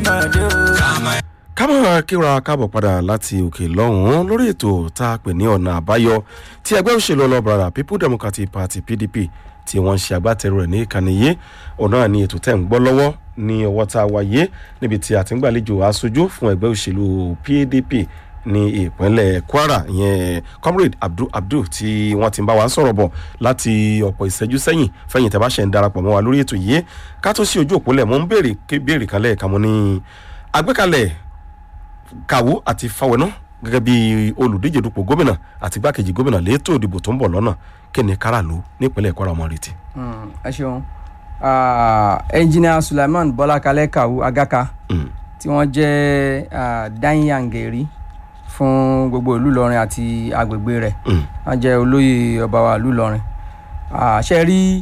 ọmọdé o. kámọ́ kíra káàbọ̀ padà láti òkè lọ́hùn-ún lórí ètò tá a pè ní ọ̀nà àbáyọ tí ẹgbẹ́ òṣèlú ọlọ́bàrà people democratic party pdp tí wọ́n ń ṣe agbátẹrù rẹ̀ ní ìkànnì yìí ọ̀nà ni ètò tẹ̀ ń gbọ́ lọ́wọ́ ní ọwọ́ tá a wáyé níbi tí a ti ń gbàlejò aṣojú fún ẹgbẹ́ òṣèlú pdp ní ìpínlẹ̀ kwara ìyẹn comrade abdul abdul tí wọ́n ti ń bá wa sọ̀rọ̀ bọ̀ láti ọ̀pọ̀ ìṣẹ́jú sẹ́yìn fẹ́yìn tẹ́ bá ṣe ń darapọ̀ mọ́ wa lórí ètò yìí ká tó sí ojú òpólẹ̀ mọ́ ń béèrè béèrè kan lẹ́ẹ̀kan mọ́ ní àgbékalẹ̀ kàwó àti fáwọnà gẹ́gẹ́ bí olùdíje dupò gómìnà àti igbákejì gómìnà létò ìdìbò tó ń bọ̀ lọ́nà kí ni káràlú nípínlẹ̀ kwara ọmọ retí. ẹ ṣeun ẹnjìnìà suleiman bọ́lákalẹ́ kàwú agaka tí wọ́n jẹ́ dáìyàngẹ̀rí fún gbogbo ìlú ìlọrin àti agbègbè rẹ̀ wọ́n jẹ́ olóyè ọba wa ìlú ìlọrin ṣe rí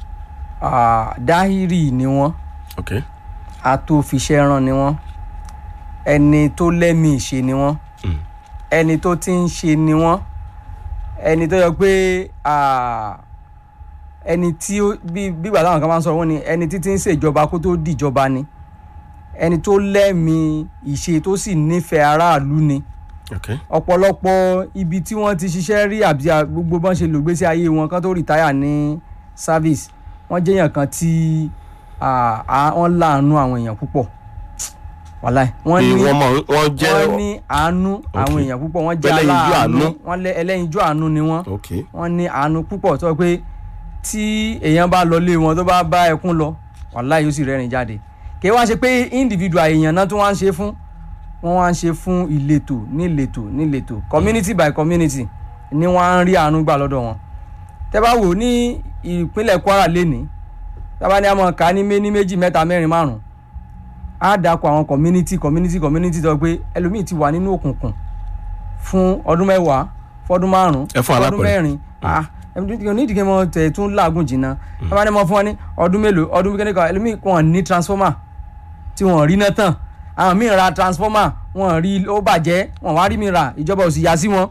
dáhìrì ni wọ́n okay. àtòfiṣẹ́ràn ni wọ́n ẹni tó lẹ́mìí ṣe ni wọ́n ẹni tó ti ń ṣe ni wọ́n ẹni tó yọ pé ẹni tí ó bí bígbà táwọn kan máa ń sọ wọ́n ni ẹni tí ti ń ṣèjọba kó tó dìjọba ni ẹni tó lẹ́mìí ìṣe tó sì nífẹ̀ẹ́ aráàlú ni okay. ọ̀pọ̀lọpọ̀ ibi tí wọ́n ti ṣiṣẹ́ rí àbí gbogbo bọ́n ṣe lògbésí ayé wọn kan tó rìtáyà ní service wọ́n jẹ́yàn kan tí wọ́n láàánú àwọn èèyàn púpọ̀ wàláì wọ́n ní wọ́n mọ̀ wọ́n jẹ́ wọ́n ní àánú àwọn èèyàn púpọ̀ wọ́n jẹ́ Ẹlẹ́yinjú aláàánú àánú. wọ́n lẹ́ ẹlẹ́yinjú àánú ni wọ́n okay. wọ́n ní àánú púpọ̀ tó pé tí èèyàn bá lọ lé wọn tó bá bá ẹkún lọ wàláì yóò sì rẹ́rìn jáde kì í wá ṣe pé individual èèyàn náà tó wá ń ṣe fún wọ́n wá ń ṣe fún ìletò níletò níletò community by community ni wọ́n á ń rí àánú gbà lọ́dọ̀ wọn tẹ́ bá wò ní ìpínlẹ̀ Kwara lénìí tábà ní àmọ́ ká ní méní méjì mẹ́ta mẹ́rin márùn á dàpọ̀ àwọn community community community tó pé ẹlòmíì ti wà nínú òkùnkùn fún ọdún mẹ́wàá fọdún márùn Ẹ fún fọdún alápẹ̀rẹ̀. mẹ́rin ah onídìí kí wọ́n tẹ̀ tún láàgùn jìnnà tábà ní mọ́ fún wọn ní ọdún mélòó ọdún kékeré kan ẹlòmíì wọn ní transformer tí wọn rí náà tán àwọn míì ra transformer wọn rí ó bàjẹ́ wọn wá rí mi ra ìjọba ò sì yá sí wọn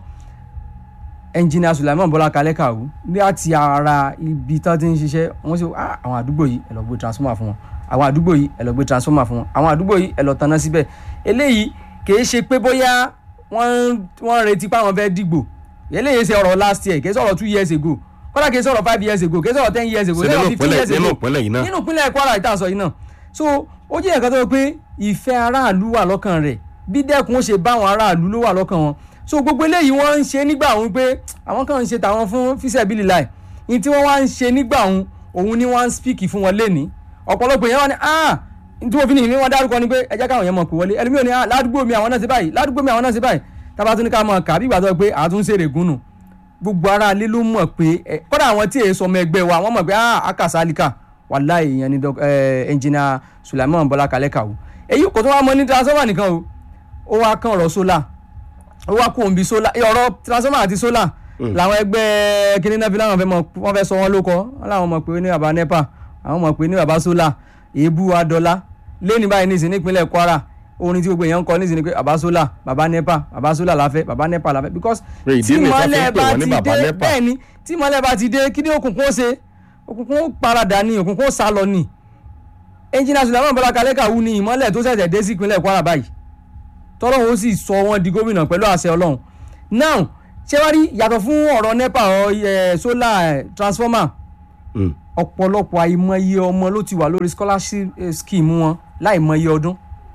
ẹnjìnìà Sulaiman Bọ́lá Kalẹ́ Kàwú láti ara ibi tán ti ń ṣiṣẹ́ wọ́n sì ah àwọn àdúgbò yìí ẹ lọ gbé transformer fún wọn àwọn àdúgbò yìí ẹ lọ gbé transformer fún wọn àwọn àdúgbò yìí ẹ lọ tanná síbẹ̀ eléyìí kìí ṣe pé bóyá wọ́n wọ́n retí pé àwọn fẹ́ dìgbò eléyìí ṣe ọ̀rọ̀ last year kìí sọ̀rọ̀ two years ago kọ́lá kìí sọ̀rọ̀ five years ago kìí sọ̀rọ̀ ten years ago Ṣé kìí nínú sọ̀rọ̀ fifteen ìpínlẹ̀- years nínú ago ìpínlẹ̀ yìí náà? nínú ìpínlẹ̀ Kwara ìta sọ yìí náà so ó jẹ́ nǹkan tó yẹ pé ìfẹ́ aráàlú wà lọ́kàn rẹ̀ bí dẹ́kun ó ṣe bá àwọn aráàlú ló wà lọ́kàn wọn so gbogbo eléyìí wọ́n ń ṣe nígbà òun pé àwọn kan ń ṣe tàwọn fún fíṣẹ̀bìlì láì ní tí wọ́n wá ń ṣe nígbà òun òun ni wọ́n ń spíkì fún wọn lénìí ọ̀pọ̀lọpọ̀ èèyàn wá ní ah tí wọ́n fi ní ìní wọn dárúkọ ni pé ẹ jẹ́ káwọn èèyàn mọ̀ pé wọlé ẹlòmíràn ní ah ládùúgbò mi àwọn náà ṣe báyìí ládùúgbò mi àwọn náà ṣe báyìí tábà tún ní ká mọ̀ kà bí ìgbà tó pé àtúnṣe règúnnù gbogbo ara ilé ló mọ̀ pé ẹ kọ́dà àwọn tí èso ọmọ ẹgbẹ́ wa wọ́n mọ̀ pé ah akasalika wàláì ìyẹn ni dọ́k- ẹ, ẹnjìnà Sulaiman Bọ́lá Kalẹ́ Kàwú èyí kò tó wá mọ ní transformer nìkan o ó wá kàn ọ̀rọ̀ solar ó wá kó òǹbí solar ẹ, ọ̀rọ̀ transformer àti solar làwọn ẹgbẹ́ kíní náà fi láwọn fẹ́ mọ wọ́n fẹ́ sọ wọ́n ló kọ́ wọ́n làwọn mọ̀ pé ní baba nepa àwọn mọ̀ pé ní baba solar èébú adọ́lá lẹ́ni báyìí nísìnyí nípínlẹ̀ Kwara orin tí gbogbo èèyàn ń kọ nísìnyí pé baba solar baba nepa baba solar láfẹ́ baba nepa láfẹ́ because Pé ìdí tí nìyí tá fi ń mọ́lẹ̀ pè bá wọ́n ní ti baba dé NEPA. bẹ́ẹ̀ ni tí mọ́lẹ̀ bá ti dé kí ni òkùnkùn ó ṣe òkùnkùn ó paradà ni òkùnkùn ó sá lọ ni ẹnjìnà Sulaiman Bọ́lá Kalẹ́ Kàwú ni ìmọ́lẹ̀ tó ṣẹ̀ṣẹ̀ dé sí ìpínlẹ̀ Kwara báyìí tọ́lọ́hún ó sì sọ wọ́n di gómìnà pẹ̀lú àṣẹ Ọlọ́run now ṣé wá rí yàtọ̀ fún ọ̀rọ̀ nepa ọ̀ ẹ̀ solar ẹ̀, transformer Mm. ọ̀pọ̀lọpọ̀ àìmọye ọmọ ló ti wà lórí scholarship eh, scheme wọn láìmọye ọdún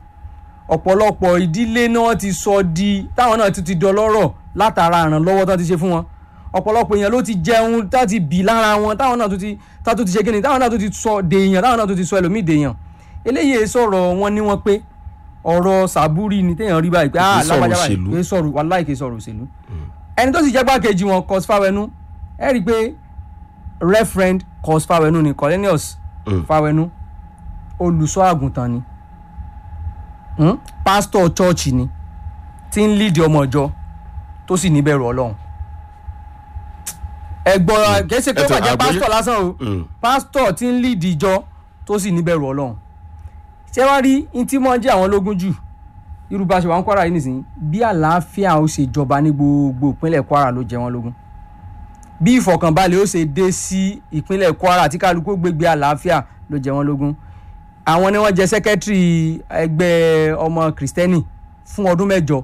ọ̀pọ̀lọpọ̀ ìdílé náà ti sọ di táwọn náà ti ti dọlọ́rọ̀ látara ìrànlọ́wọ́ tó ti ṣe fún wọn ọ̀pọ̀lọpọ̀ èèyàn ló ti jẹun tá ti bì lára wọn táwọn náà tó ti tá tó ti ṣe kíni táwọn náà tó ti sọ dèèyàn táwọn náà tó ti sọ ẹlòmíì dèèyàn eléyìí sọ̀rọ̀ wọn ní wọn pé ọ̀rọ̀ sàbúrì ni téèyàn rí báyìí pé Kì í ah sọ̀rọ̀ lágbájá báyìí òṣèlú. kì í sọ̀rọ̀ wàláì kì í sọ̀rọ̀ òṣèlú ẹni tó sì jẹ́ gbákejì wọn cos fáwẹnú ẹ rí i pé referend cos fáwẹnú ni Cornelius Mm. fáwẹnú olùṣọ́ àgùntàn ni hmm? pastor church ni tí ń lead ọmọ ìjọ tó sì níbẹ̀rù ọlọ́run ẹ̀gbọ́n kìí ṣe pé ó Ẹ̀tọ́, bàjẹ́ àgbọ́yé- pastor lásán o Mm. pastor tí ń lead ìjọ tó sì níbẹ̀rù ọlọ́run ṣé wá rí ní tí wọ́n jẹ́ àwọn lógún jù irú bá ṣe wà ń Kwara yìí nìsín bí àlàáfíà ó ṣe jọba ní gbogbo ìpínlẹ̀ Kwara ló jẹ wọ́n lógún bí ìfọ̀kànbalẹ̀ ó ṣe dé sí ìpínlẹ̀ Kwara tí kálukú gbégbé àlàáfíà ló jẹ wọ́n lógún àwọn ni wọ́n jẹ́ sẹ́kẹ́tìrì ẹgbẹ́ ọmọ kìrìsìtẹ́nì fún ọdún mẹ́jọ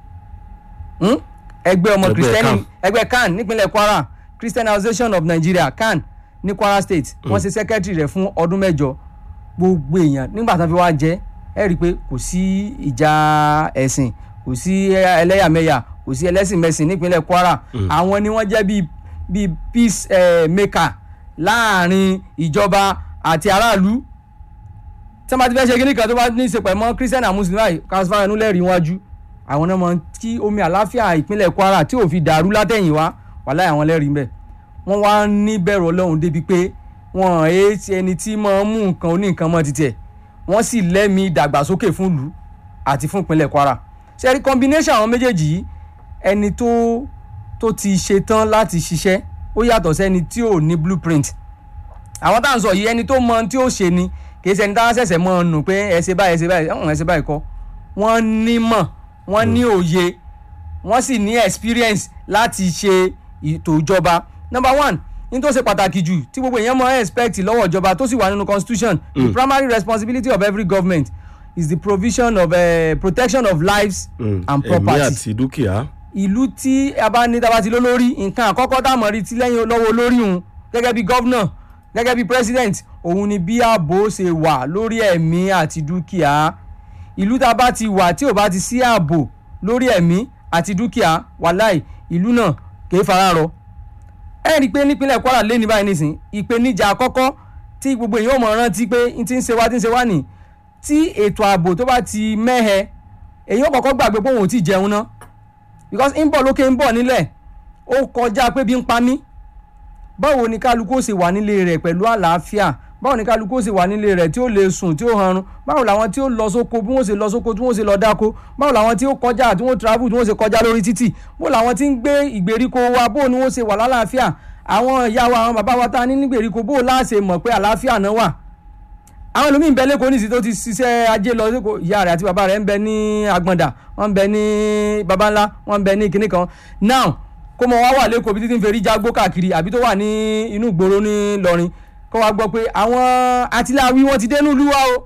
Hmm? ẹgbẹ́ ọmọ Ẹgbẹ́ kìrìsìtẹ́nì CAN. ẹgbẹ́ CAN nípínlẹ̀ Kwara Christian Association of Nigeria CAN ní Kwara State wọ́n ṣe sẹ́kẹ́tìrì rẹ̀ fún ọdún mẹ́jọ gbogbo èèyàn nígbà tán fi wá jẹ́ ẹ rí i pé kò sí ìjà ẹ̀sìn kò sí ẹlẹ́yàmẹ̀yà kò sí ẹlẹ́sìnmẹ̀sìn nípínlẹ̀ Kwara àwọn ni wọ́n jẹ́ bíi bíi peace eh, maker láàrin ìjọba àti aráàlú tí wọ́n bá ti fẹ́ ṣe kíní kan tó bá ní í ṣe pẹ̀ mọ́ Christian and Muslim báyìí káṣífà ẹnu lẹ́rìí wájú àwọn náà mọ kí omi àláfíà ìpínlẹ̀ Kwara tí ò fi dàrú látẹ̀yìnwá wàláhì àwọn lẹ́rìí ń bẹ̀ wọ́n wá ní bẹ̀rù Ọlọ́run débi pé wọ́n ẹ̀ ti ẹni tí máa ń mú nǹkan oníǹkan mọ́ títẹ̀ wọ́n sì lẹ́mìí ìdàgbàsókè fún ìlú àti fún ìpínlẹ̀ Kwara ṣe rí combination àwọn méjèèjì yìí ẹni tó tó ti ṣetán láti ṣiṣẹ́ ó yàtọ̀ sẹ́ni tí ò ní blueprint àwọn tá à ń sọ yìí ẹni tó mọ tí ó ṣe ni kì í ṣẹni tá a ṣẹ̀ṣẹ̀ mọ́ ọ nù pé ẹ ṣe báyìí ẹ ṣe báyìí ẹ̀hún ẹ ṣe báyìí kọ́ wọ́n ní mọ̀ wọ́n ní òye wọ́n sì ní experience láti ṣe ètò ìjọba number one ní tó ṣe pàtàkì jù tí gbogbo èèyàn mọ̀ expect lọ́wọ́ ìjọba tó sì wà nínú constitution the primary responsibility of every government is the provision of uh, protection of lives and ẹ̀mí property àti dúkìá. ìlú tí a bá ní tábà ti ló lórí nǹkan àkọ́kọ́ tá a mọ̀ rí ti lẹ́yìn lọ́wọ́ olórí òun gẹ́gẹ́ bí gọ́vnà gẹ́gẹ́ bí president òun ni bí ààbò ṣe wà lórí ẹ̀mí àti dúkìá ìlú tá a bá ti wà tí ò bá ti sí ààbò lórí ẹ̀mí àti dúkìá wàláì ìlú náà kì í fara rọ ẹ rí i pé nípínlẹ̀ Kwara lé ní báyìí nísìn ìpèníjà àkọ́kọ́ tí gbogbo èèyàn mọ̀ rántí pé n ti ń ṣe wá ti ń ṣe wá nì tí ètò ààbò tó bá ti mẹ́hẹ èèyàn kọ́kọ́ gbàgbé pé òun ò tí ì jẹun náà because ń bọ̀ lókè ń bọ̀ nílẹ̀ ó kọjá pé bí ń pa mí báwo ni kálukú ó ṣe wà nílé rẹ̀ pẹ̀lú àlàáfíà báwo ni kálukú ó ṣe wà nílé rẹ̀ tí ó lè sùn tí ó hanrun báwo làwọn tí ó lọ sóko bí wọ́n ṣe lọ sóko tí wọ́n ṣe lọ dáko báwo làwọn tí ó kọjá tí wọ́n travel tí wọ́n ṣe kọjá lórí títì bó làwọn tí ń gbé ìgbèríko wa bó ni wọ́n ṣe wà lálàáfíà àwọn ìyá wa àwọn bàbá wa tá a ní nígbèríko bó láṣẹ mọ̀ pé àlàáfíà náà wà àwọn ẹlòmíì ń bẹ lẹ́kọ̀ọ́ nísìsiyìí tó ti ṣiṣẹ́ ajé lọ lẹ́kọ̀ọ́ ìyá rẹ̀ àti bàbá rẹ̀ ń bẹ ní agbọ̀ndà wọ́n ń bẹ ní baba ńlá wọ́n ń bẹ ní kinní kan now kó mọ wá wà lẹ́kọ̀ọ́ bí títí ń ferí jágbó káàkiri àbí tó wà ní inú ìgboro ní Ìlọrin kó wá gbọ́ pé àwọn atiláwí wọ́n ti dénú ìlú wa o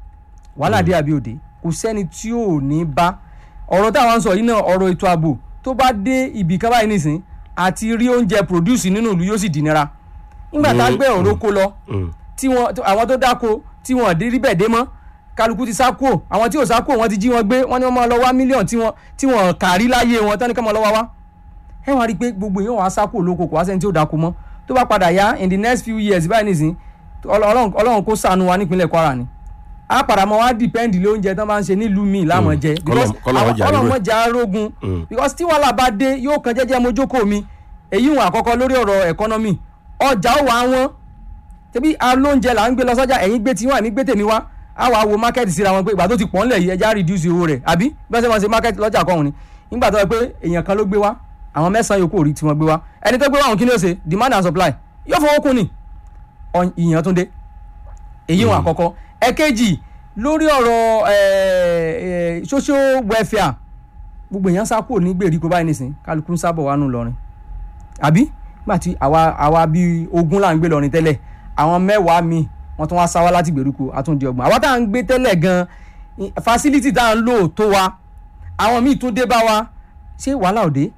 wàhálà dé àbí òde kò sẹ́ni tí ò ní bá ọ̀rọ̀ táwọn ń sọ yìí náà ọ̀rọ̀ ètò ààbò tó bá dé ibì kan báyìí nìsín àti rí oúnjẹ produce nínú ìlú yóò sì dì nira nígbà tá a gbé ọ̀rọ̀ kó lọ tí wọn àwọn tó dáko tí wọn dé rí bẹ́ẹ̀ dé mọ́ kálukú ti sá kúò àwọn tí ò sá kúò wọn ti jí wọn gbé wọn ní wọn máa lọ wá mílíọ̀nù tí wọn tí wọn kàrí láyé wọn tán ní ká máa lọ wá wá ẹ wá rí i pé gbogbo èèyàn wàá sá kúò lóko kò wá sẹ́ni tí ò dáko mọ́ tó bá padà yá in the next few years báyìí nìsín ọlọ́run ọlọ́run kó ṣàánú wa nípínlẹ̀ Kwara ni a padà mọ́ wá dìpẹ́ǹdì lé oúnjẹ tán máa ń ṣe nílùú míì láwọn jẹ because ọlọ́run jà rógun because tí wàhálà bá dé yóò kan jẹ́jẹ́ mojókòó mi èyí wọn àkọ́kọ́ lórí ọ̀rọ̀ economy ọjà ó wà wọ́n tẹbi alóúnjẹ là ń gbé lọ sọ́jà ẹ̀yin gbé tiwọn àmì gbé tèmi wá á wàá wo market síra wọn pé ìgbà tó ti pọ̀ ńlẹ̀ yìí ẹja reduce owó rẹ̀ àbí bí wọ́n ṣe máa ṣe market lọ́jà kọ́hún ni nígbà tó yẹ pé èèyàn kan ló gbé wá àwọn mẹ́sàn-án yòókù rí tí wọ́n gbé wá ẹni tó gbé wá àwọn kí ni ó ṣe demand and supply yóò fọwọ́ kún ni ìyàn tó dé èyí wọn àkọ́kọ́ ẹ̀kejì lórí ọ̀rọ̀ social welfare gbogbo èèyàn sá kúrò ní gbèríko báyìí nìsín kálukú ń sábọ̀ wánú lọrin àbí nígbà tí àwa àwa bíi ogún là ń gbé lọrin tẹ́lẹ̀ àwọn mẹ́wàá mi wọ́n tún wá sá wá láti gbèríko àtúndì ọgbọ̀n àwa tá à ń gbé tẹ́lẹ̀ gan facility tá à ń lò tó wa àwọn míì tún dé bá wa ṣé wàhálà òde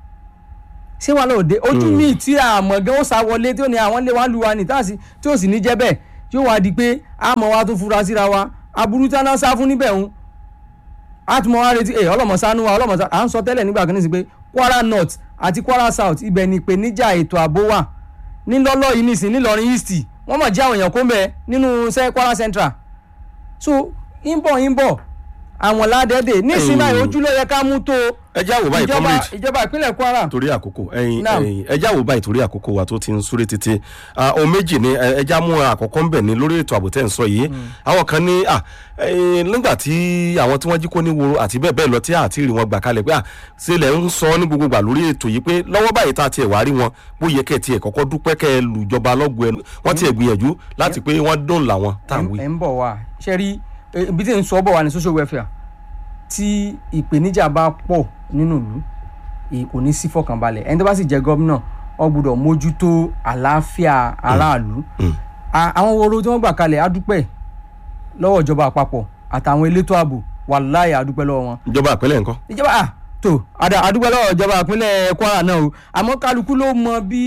ṣé wàhálà òde ojú míì tí àmọ̀ gan ó sá wọlé tí ó ní àwọn lé wa lu wa ní tí ó sì ní jẹ́ bẹ́ẹ̀ yóò wá di pé àmọ́ wa tún fura síra wa aburú tí a náà sá fún níbẹ̀ ń a tún mọ wá retí ẹ ọlọmọ sánú wa ọlọmọ sánú à ń sọ tẹ́lẹ̀ nígbà kan ní sí pé Kwara North àti Kwara South ibẹ̀ ni ìpèníjà ètò ààbò wà nílọ́lọ́ yìí nìsín nílọrin East wọ́n mọ̀ jẹ́ àwọn èèyàn kó ń bẹ nínú sẹ́ Kwara Central so ń bọ̀ ń bọ̀ àwọn ládẹ́dẹ́ nísìnyí báyìí ojú ló yẹ ká mú tó ẹ já wò báyìí ìjọba comrade ìjọba ìpínlẹ̀ Kwara torí àkókò ẹyin Naam. ẹyin ẹ já wò báyìí torí àkókò wa tó ti ń súré títí Ah, ohun méjì ni ẹ ẹ já mú àkọ́kọ́ ń bẹ̀ ní lórí ètò ààbò tẹ́ ń sọ yìí àwọn kan ní à ẹyin nígbà tí àwọn tí wọ́n jí kó ní woro àti bẹ́ẹ̀ bẹ́ẹ̀ lọ tí àti rí wọn gbà kalẹ̀ pé à ṣe lẹ̀ ń sọ ní gbogbo gbà lórí ètò yìí pé lọ́wọ́ báyìí tá a tiẹ̀ wá rí wọn bó yẹ kẹ́ ẹ tiẹ̀ kọ́kọ́ dúpẹ́ kẹ́ ẹ lùjọba lọ́gùn ẹnu wọ́n tiẹ̀ gbìyànjú láti pé wọ́n dóòlà wọn tá à ń wí. ẹ̀ ń bọ̀ wá ṣe rí eh, ibi tí ń sọ bọ̀ wá ní social welfare tí ìpèníjà bá pọ̀ nínú ìlú ì- kò ní sí fọkànbalẹ̀ ẹni tó bá sì jẹ́ gómìnà ó gbọ́dọ̀ mójútó àlàáfíà aráàlú Mm. A- àwọn woro tí wọ́n gbà kalẹ̀ á dúpẹ́ lọ́wọ́ ìjọba àpapọ̀ àtàwọn elétò ààbò wàláì àdúpẹ́ lọ́wọ́ wọn ìjọba àpẹẹlẹ nǹkan. ìjọba à tó àdá àdúgbò lọ́wọ́ ìjọba ìpínlẹ̀ Kwara náà o àmọ́ kálukú ló mọ bí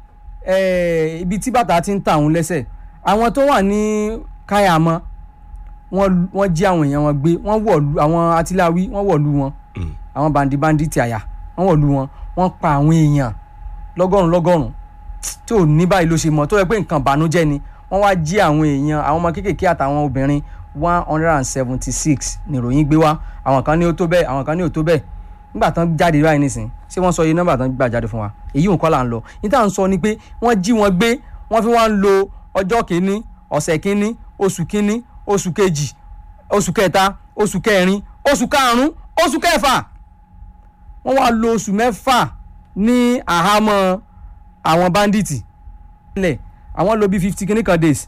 eh, ibi tí bàtà ti ń ta òun lẹ́sẹ̀ àwọn tó wà ní káyàmọ́ wọ́n wọ́n jí àwọn èèyàn wọn gbé wọ́n wọ̀lú àwọn atiláwí wọ́n wọ̀lú wọn Mm. àwọn bandi bandi ti àyà wọ́n wọ̀lú wọn wọ́n pa àwọn èèyàn lọ́gọ́rùn lọ́gọ́rùn tí ò ní báyìí ló ṣe mọ̀ tó yẹ pé nǹkan ìbànújẹ́ ni wọ́n wá jí àwọn èèyàn àwọn ọmọ kéékèèké àtàwọn obìnrin one hundred and seventy six nìròyìn gbé wá àwọn kan ní ó tó bẹ́ẹ̀ àwọn kan ní ó tó bẹ́ẹ̀ nígbà tán jáde báyìí nísìn ṣé wọ́n sọ iye nọ́mbà tán gbà jáde fún wa èyí ò kọ́ là ń lọ ní tá à ń sọ ni pé wọ́n jí wọn gbé wọ́n fi wá ń lo ọjọ́ kìíní ọ̀sẹ̀ kìíní oṣù kìíní oṣù kejì oṣù kẹta oṣù kẹrin oṣù karùn-ún oṣù kẹfà wọ́n wá lo oṣù mẹ́fà ní àhámọ́ àwọn báńdíìtì lẹ̀ àwọn lo bí fifty kìíní kan days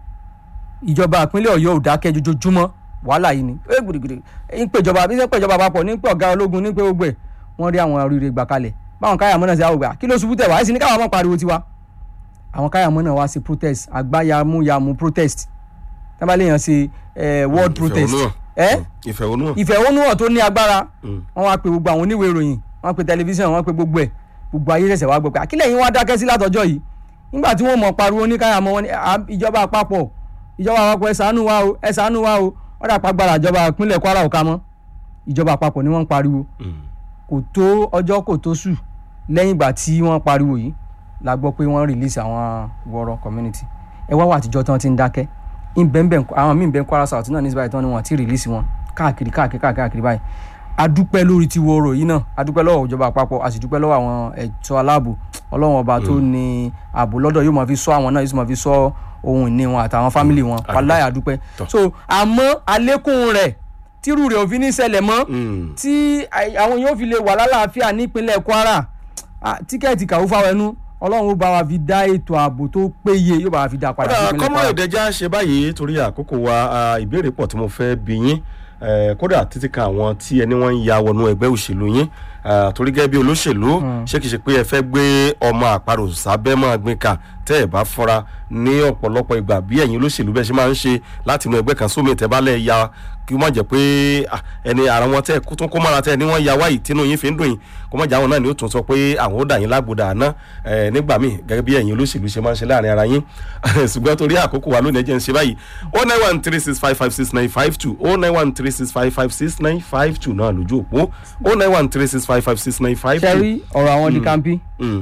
ìjọba ìpínlẹ̀ ọ̀yọ́ ò dákẹ́ jojoojúmọ́ wàhálà yìí ni ẹ gbìdìgbìdì ń pèjọba bí ń pèjọba àpapọ̀ ní pé ọ̀gá ológun ní pé gbogbo ẹ̀ wọ́n rí àwọn oríire gbà kalẹ̀ báwọn káyàmọ́ náà ṣe àwọn ògbà kí ló ṣubú tẹ̀ wá sí ní káwọn máa pariwo tiwa àwọn káyàmọ́ náà wá sí protest àgbáyàmúyàmú protest tábà lè yàn sí eh, world protest ìfẹ̀hónúhàn. ẹ́ ìfẹ̀hónúhàn. ìfẹ̀hónúhàn tó ní agbára Mm. wọ́n wá pe gbogbo àwọn oníwèé ìròyìn wọ́n pe tẹlifíṣàn wọ́n pe gbogbo ẹ̀ gbogbo ayé ṣẹ̀ṣẹ̀ wá gbọ́ pé àkílẹ̀ yín wá dákẹ́ sí látọjọ́ yìí nígbà tí wọ́n mọ̀ pariwo ní káyàmọ́ wọn ní "À, ìjọba àpapọ̀ ìjọba àpapọ̀ ẹ ṣàánú wa o ẹ ṣàánú wa o wọ́n dà pàgbára ìjọba ìpínlẹ̀ Kwara ò ká mọ́ ìjọba àpapọ̀ ni wọ́n ń pariwo Mm. kò tó ọjọ́ kò tó sù lẹ́yìn ìgbà tí wọ́n pariwo yìí la gbọ́ pé wọ́n release àwọn wọ́rọ̀ community ẹ wá wà àtijọ́ tí wọ́n ti ń dákẹ́ ìbẹ̀ǹbẹ̀ àwọn míì bẹ́ẹ̀ Kwara South náà ní síbáyìí tí wọ́n ní wọ́n ti release wọn káàkiri káàkiri káàkiri káàkiri báyìí adúpẹ́ lórí ti wọ́rọ̀ yìí náà adúpẹ́ lọ́wọ́ ìjọba àpapọ̀ a sì dúpẹ́ lọ́wọ́ àwọn ẹ̀tọ́ aláàbò ọlọ́run ọba tó ní ààbò lọ́dọ̀ yóò máa fi ṣọ́ àwọn náà yóò sì máa fi ṣọ́ ohun ìní wọn àtàwọn fámìlì wọn wàláhì adúpẹ́ Tọ́. so àmọ́ àlékún rẹ̀ tírú rẹ̀ ò fi ní ṣẹlẹ̀ mọ́ Mm. tí àì- àwọn yóò fi lè wà lálàáfíà nípínlẹ̀ Kwara ah, tíkẹ́ẹ̀tì kàwé fáwọnú ọlọ́run ó bá wa fi dá ètò ààbò tó péye yóò bá wa fi dá padà kódà nípínlẹ̀ kọ́mọ Kwara. ìdẹ́já ṣe báyìí torí àkókò wa ah, ìbéèrè pọ̀ tí mo fẹ́ bi yín Eh, kódà títí kan àwọn tí ẹni wọ́n ń ya wọnú ẹgbẹ́ òṣèlú yín Ah, torí gẹ́gẹ́ bí olóṣèlú ṣé kìí ṣe pé ẹ fẹ́ gbé ọmọ àparò sábẹ́ máa gbin ká tẹ́ ẹ̀ bá fọ́ra ní ọ̀pọ̀lọpọ̀ ìgbà bí ẹ̀yin olóṣèlú bẹ́ẹ̀ ṣe máa ń ṣe láti inú ẹgbẹ́ kan sómi ìtẹ́bálẹ̀ ya kí wọ́n jẹ́ pé ah, ẹni ara wọn tẹ́ kó tún kó mára tẹ́ ni wọ́n ya wáyìí tínú yín fi ń dùn yín kó má jẹ́ àwọn náà ni ó tún sọ pé àwọn ó dà yín lágbódà àná eh, nígbà míì gẹ́gẹ́ bí ẹ̀yin olóṣèlú ṣe máa ń ṣe láàrin ara yín ṣùgbọ́n torí àkókò wa lónìí ẹ jẹ́ ń ṣe báyìí o nine one three six five five six nine five two o nine one three six five five six nine five two náà lójú òpó o nine one three six five five six nine five two. ṣẹ́rí ọ̀rọ̀ àwọn di kampi Mm,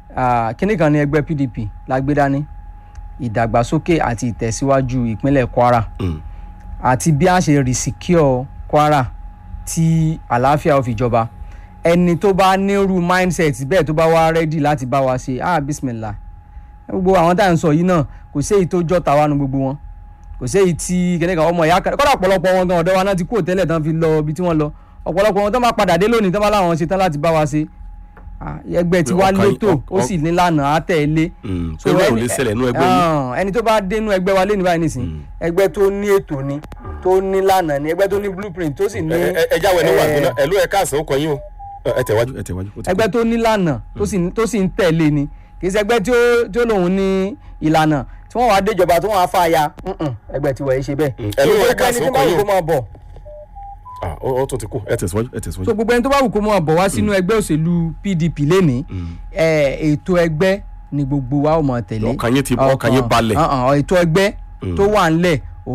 kíní kan ní ẹgbẹ́ PDP la gbé dání ìdàgbàsókè àti ìtẹ̀síwájú ìpínlẹ̀ Kwara mm, àti bí a ṣe resecure Kwara tí àlàáfíà ò fi jọba ẹni tó bá nírú mindset bẹ́ẹ̀ tó bá wá ready láti bá wa ṣe ah bismillah gbogbo àwọn tá à ń sọ yìí náà kò sí èyí tó jọ tàwa nu gbogbo wọn kò sí èyí tí kẹ́nìkan ọmọ ìyá kan kọ́dà ọ̀pọ̀lọpọ̀ wọn gan ọ̀dọ́ wa náà ti kúrò tẹ́lẹ̀ tán fi lọ ibi tí wọ́n lọ ọ̀pọ̀lọpọ̀ wọn tó máa padà dé lónìí tó bá láwọn ṣe tán láti bá wa ṣe Ah, ẹgbẹ́ tí wàá Ọkàn yín- létò ó ọ- sì ní lànà á tẹ̀lé mm. So pé bẹ́ẹ̀ ò ẹni- lè ṣẹlẹ̀ nú ẹgbẹ́ yín. Ah, ẹni tó bá dénú ẹgbẹ́ wa lé ní báyìí nísìnyí ẹgbẹ́ tó ní ètò ni tó ní lànà ni ẹgbẹ́ tó ní blueprint tó sì ní ẹ ẹ- ẹ jáwé ní eh, wàgbọ́n náà ẹ ló ẹ káàsán ó kọ yín o ẹ tẹ̀wájú ẹ tẹ̀wájú. ó ti ẹgbẹ́ tó ní lànà tó sì tó sì ń tẹ̀lé ni kì í ṣe ẹgbẹ́ tí ó tí ó lòun ní ìlànà tí wọ́n wá déjọba tí wọ́n wá fà ya Mm-mm, ẹgbẹ́ tí wọ́n yìí ṣe bẹ́ẹ̀. Mm, ẹ ló So, yẹ gbogbo ká ẹni sọ tí ọkọ bá wù yín o. kó máa bọ̀ Ah, ó ó tún ti kú ẹ tẹ̀síwájú ẹ tẹ̀síwájú. so gbogbo ẹni tó bá wù kó máa bọ̀ wá sínú ẹgbẹ́ òṣèlú PDP lénìí ẹ, ètò ẹgbẹ́ ni gbogbo wa ó máa tẹ̀lé Ọkàn yín ti- ọkàn yín balẹ̀. ọ̀hún, ọ̀hún, ètò ẹgbẹ́ tó wà ńlẹ̀